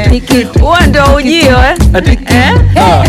Ati kitu. huo ndio ujio eh? Ati- Eh? Ah.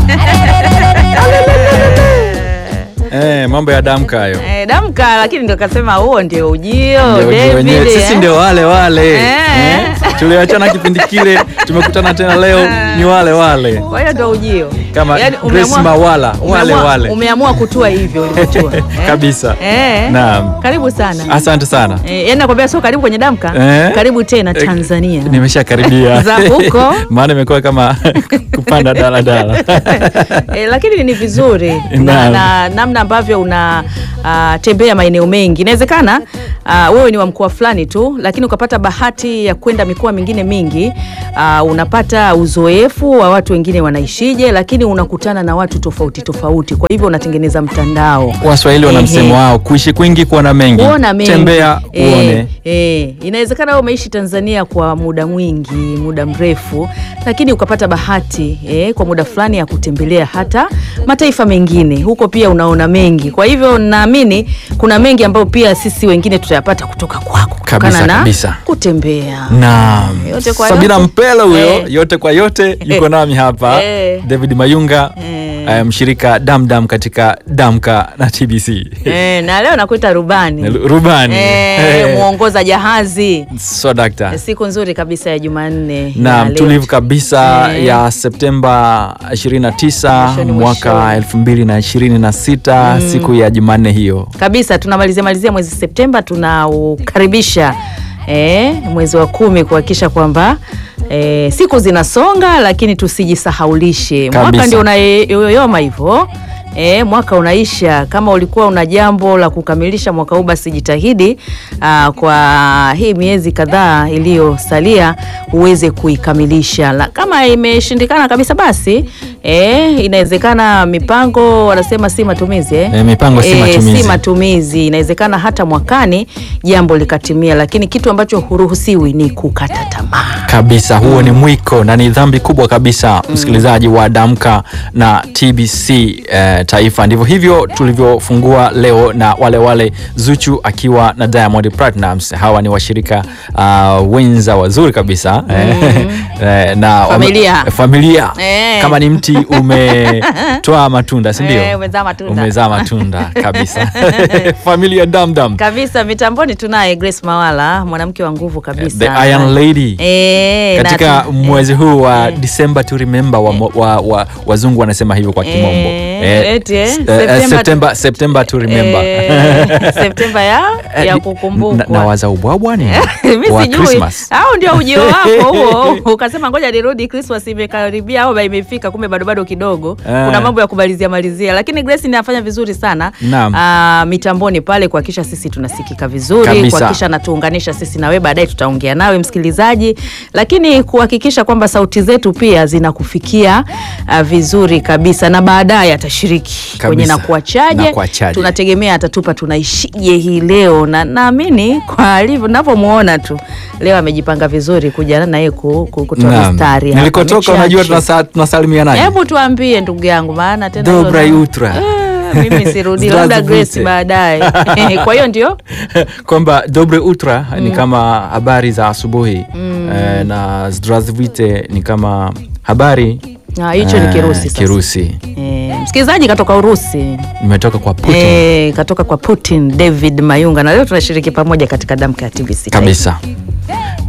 Eh, mambo ya damka hayo Eh, damka lakini ndio kasema huo ndio ujio Ndio ujio David, wenyewe. sisi eh? ndio wale wale Eh. Eh, tuliachana kipindi kile tumekutana tena leo ni wale wale kwa hiyo ndio ujio Kama Yaani Grace umeamua- Mawala, wale umeamua- wale. umeamua kutua hivyo ulivyotua eh? Kabisa. eh? Naam. karibu sana asante sana eh, yani nakwambia sio karibu kwenye damka Eh? karibu tena Eh, Tanzania nimeshakaribia Za huko. maana imekuwa kama kupanda daladala eh, lakini ni vizuri na, Naam. na namna ambavyo una uh, tembea maeneo mengi inawezekana uh, wewe ni wa mkoa fulani tu lakini ukapata bahati ya kwenda mikoa mingine mingi uh, unapata uzoefu wa watu wengine wanaishije lakini unakutana na watu tofauti tofauti kwa hivyo unatengeneza mtandao waswahili wana Ehe. msemo wao kuishi kwingi kuona mengi kuona mengi tembea Eh, uone eh, inawezekana wewe umeishi Tanzania kwa muda mwingi muda mrefu lakini ukapata bahati eh, kwa muda fulani ya kutembelea hata mataifa mengine huko pia unaona mengi kwa hivyo naamini kuna mengi ambayo pia sisi wengine tutayapata kutoka kwako Kabisa, kutokana na kabisa. kutembea Naam. Yote kwa Sabina yote. Mpelo huyo Eh. yote kwa yote yuko nami hapa Eh. David Mayunga Eh. eh, mshirika damdam katika damka na TBC eh, na leo nakuita rubani rubani eh, Eh. mwongoza jahazi so dakta siku nzuri kabisa ya Jumanne na ya leo. mtulivu kabisa Eh. ya Septemba 29 Mwishoni, mwaka mwishoni. 2026 siku ya Jumanne hiyo kabisa tunamalizia malizia mwezi Septemba tunaukaribisha eh, mwezi wa kumi kuhakikisha kwamba eh, siku zinasonga lakini tusijisahaulishe mwaka Kabisa. ndio unayoyoma hivyo E, mwaka unaisha. Kama ulikuwa una jambo la kukamilisha mwaka huu, basi jitahidi aa, kwa hii miezi kadhaa iliyosalia uweze kuikamilisha. La, kama imeshindikana kabisa, basi e, inawezekana mipango wanasema si matumizi eh? Eh, mipango si matumizi. si matumizi. Inawezekana hata mwakani jambo likatimia, lakini kitu ambacho huruhusiwi ni kukata tamaa. kabisa huo ni mwiko na ni dhambi kubwa kabisa msikilizaji wa damka na tbc eh, taifa ndivyo hivyo tulivyofungua leo na wale wale zuchu akiwa na diamond Platnumz hawa ni washirika uh, wenza wazuri kabisa eh, eh, na wame- Familia. familia Eh. kama ni mti umetoa matunda sindio Eh, umezaa matunda. umezaa matunda kabisa familia damdam Kabisa mitamboni tunaye Grace Mawala, mwanamke wa nguvu kabisa. the iron lady Eh, na katika tu- mwezi huu wa eh. December to remember wa, wa, wa, wazungu wanasema hivyo kwa kimombo Eh, eti, eh, s- September- September, September to remember Eh, Septemba ya Eh, ya ni- kukumbukwa. na, na waza ubwabwa ni Mimi wa sijui. Christmas Au ndio ujio wako huo. Ukasema ngoja nirudi Christmas imekaribia au imefika kumbe bado bado kidogo. Eh. Kuna mambo ya kumalizia malizia. Lakini Grace inafanya vizuri sana. Naam. Ah, mitamboni pale kuhakikisha sisi tunasikika vizuri, Kabisa. kuhakikisha anatuunganisha sisi na wewe baadaye tutaongea nawe msikilizaji. Lakini kuhakikisha kwamba sauti zetu pia zinakufikia ah, vizuri kabisa na baadaye atashiriki kwenye Kabisa. na kuachaje. Nakuachaje. Tunategemea atatupa tunaishije hii leo na naamini kwa alivyo navyomuona tu leo amejipanga vizuri kuja na yeye ku- ku- kutoa Naam. mistari hapa nilikotoka michache. unajua tunasa- tunasalimianaje Hebu tuambie ndugu yangu, maana tena Dobra hilo- Yutra. Eh, mimi sirudi, labda Zdravstvuyte. Grace baadaye. kwa hiyo ndio kwamba dobre utra ni kama habari za asubuhi eh, na zdravstvuyte ni kama habari Ah, hicho ni eh, Kirusi sasa. Kirusi Eh, msikilizaji katoka Urusi nimetoka kwa Putin eh, katoka kwa Putin David Mayunga, na leo tunashiriki pamoja katika damka ya TBC kabisa